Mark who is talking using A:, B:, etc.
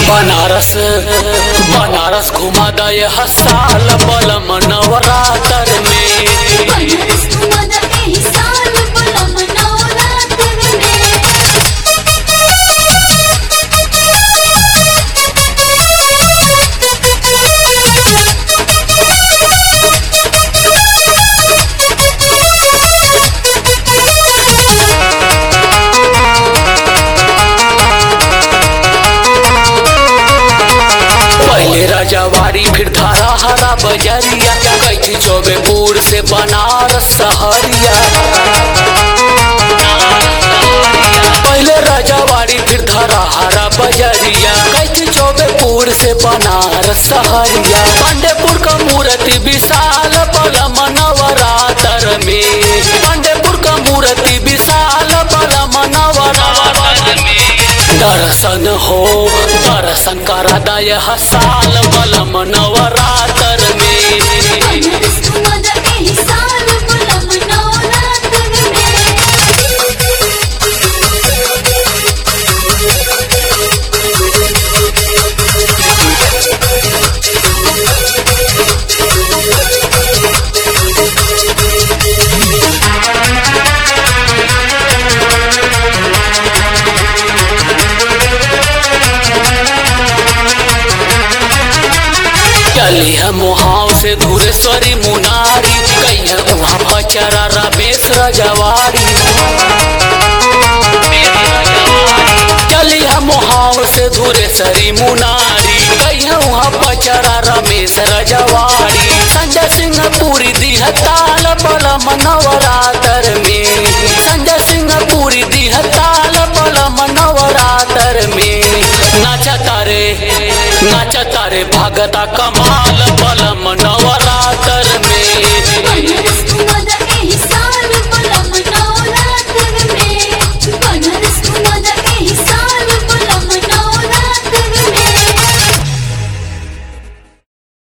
A: बनारस बनारस घुमा दे हसाल बलम नवरातर में
B: बनारस घुमादा एही साल बलम नवरात्र में
A: पहले राजावाड़ी फिर धारा हरा बजरिया कैथी चौबेपुर से बनारस सहरिया पहले राजावाड़ी फिर धारा हरा बजरिया कैथी चौबेपुर से बनारस सहरिया पांडेपुर का मूर्ति विशाल बलम नवरातर में पांडेपुर का मूर्ति विशाल बलम नवरातर में दर्शन हो दर्शन करा दय हसाल बलम नवरातर में
B: बनारस घुमादा एही साल बलम नवरात्र
A: चली है मोहाव से धुरेश्वरी मुनारी कई है वहाँ बचरा रमेश रजवाड़ी चली है मोहाव से धुरेश्वरी मुनारी कई है वहाँ बचरा रमेश रजवाड़ी संजय सिंह पूरी दी है ताल बलम नवरातर में संजय सिंह पूरी दी है ताल बलम नवरातर में नाचा तारे नाचा तारे भगता कमाल